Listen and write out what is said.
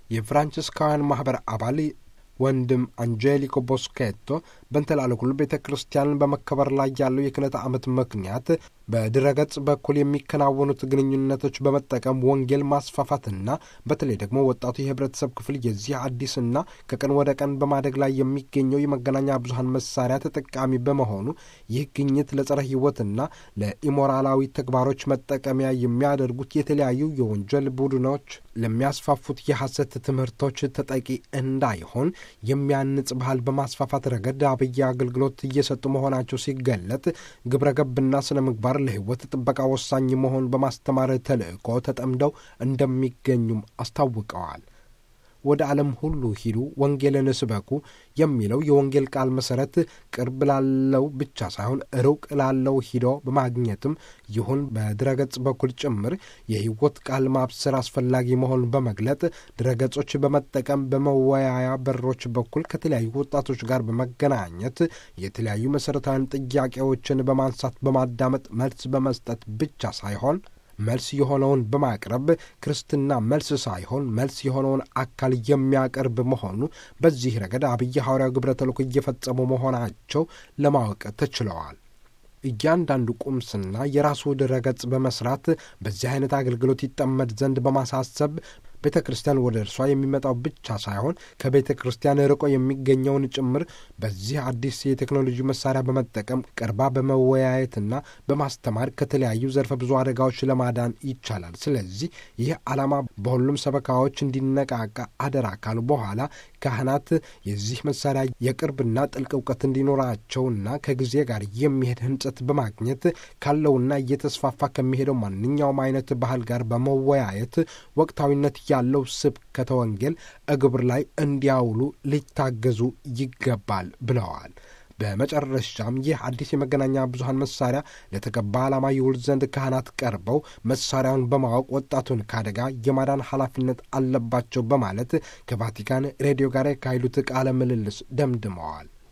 የፍራንቺስካውያን ማኅበር አባል ወንድም አንጀሊኮ ቦስኬቶ በንተላለኩሉ ቤተ ክርስቲያንን በመከበር ላይ ያለው የክህነት ዓመት ምክንያት በድረገጽ በኩል የሚከናወኑት ግንኙነቶች በመጠቀም ወንጌል ማስፋፋትና በተለይ ደግሞ ወጣቱ የህብረተሰብ ክፍል የዚህ አዲስና ከቀን ወደ ቀን በማደግ ላይ የሚገኘው የመገናኛ ብዙኃን መሳሪያ ተጠቃሚ በመሆኑ ይህ ግኝት ለጸረ ሕይወትና ለኢሞራላዊ ተግባሮች መጠቀሚያ የሚያደርጉት የተለያዩ የወንጀል ቡድኖች ለሚያስፋፉት የሐሰት ትምህርቶች ተጠቂ እንዳይሆን የሚያንጽ ባህል በማስፋፋት ረገድ አብይ አገልግሎት እየሰጡ መሆናቸው ሲገለጥ ግብረ ገብና ስነ ምግባር ለሕይወት ጥበቃ ወሳኝ መሆን በማስተማር ተልእኮ ተጠምደው እንደሚገኙም አስታውቀዋል። ወደ ዓለም ሁሉ ሂዱ ወንጌልን ስበኩ የሚለው የወንጌል ቃል መሠረት ቅርብ ላለው ብቻ ሳይሆን ሩቅ ላለው ሂዶ በማግኘትም ይሁን በድረገጽ በኩል ጭምር የሕይወት ቃል ማብሰር አስፈላጊ መሆኑን በመግለጥ ድረገጾች በመጠቀም በመወያያ በሮች በኩል ከተለያዩ ወጣቶች ጋር በመገናኘት የተለያዩ መሠረታዊያን ጥያቄዎችን በማንሳት በማዳመጥ መልስ በመስጠት ብቻ ሳይሆን መልስ የሆነውን በማቅረብ ክርስትና መልስ ሳይሆን መልስ የሆነውን አካል የሚያቀርብ መሆኑ በዚህ ረገድ አብይ ሐዋርያው ግብረ ተልእኮ እየፈጸሙ መሆናቸው ለማወቅ ተችለዋል። እያንዳንዱ ቁምስና የራሱ ድረገጽ በመስራት በዚህ አይነት አገልግሎት ይጠመድ ዘንድ በማሳሰብ ቤተ ክርስቲያን ወደ እርሷ የሚመጣው ብቻ ሳይሆን ከቤተ ክርስቲያን ርቆ የሚገኘውን ጭምር በዚህ አዲስ የቴክኖሎጂ መሳሪያ በመጠቀም ቀርባ በመወያየትና በማስተማር ከተለያዩ ዘርፈ ብዙ አደጋዎች ለማዳን ይቻላል። ስለዚህ ይህ ዓላማ በሁሉም ሰበካዎች እንዲነቃቃ አደራ ካሉ በኋላ ካህናት የዚህ መሳሪያ የቅርብና ጥልቅ እውቀት እንዲኖራቸውና ከጊዜ ጋር የሚሄድ ህንጸት በማግኘት ካለውና እየተስፋፋ ከሚሄደው ማንኛውም አይነት ባህል ጋር በመወያየት ወቅታዊነት ያለው ስብከተ ወንጌል እግብር ላይ እንዲያውሉ ሊታገዙ ይገባል ብለዋል። በመጨረሻም ይህ አዲስ የመገናኛ ብዙኃን መሳሪያ ለተገባ ዓላማ ይውል ዘንድ ካህናት ቀርበው መሳሪያውን በማወቅ ወጣቱን ከአደጋ የማዳን ኃላፊነት አለባቸው በማለት ከቫቲካን ሬዲዮ ጋር ያካሄዱት ቃለ ምልልስ ደምድመዋል።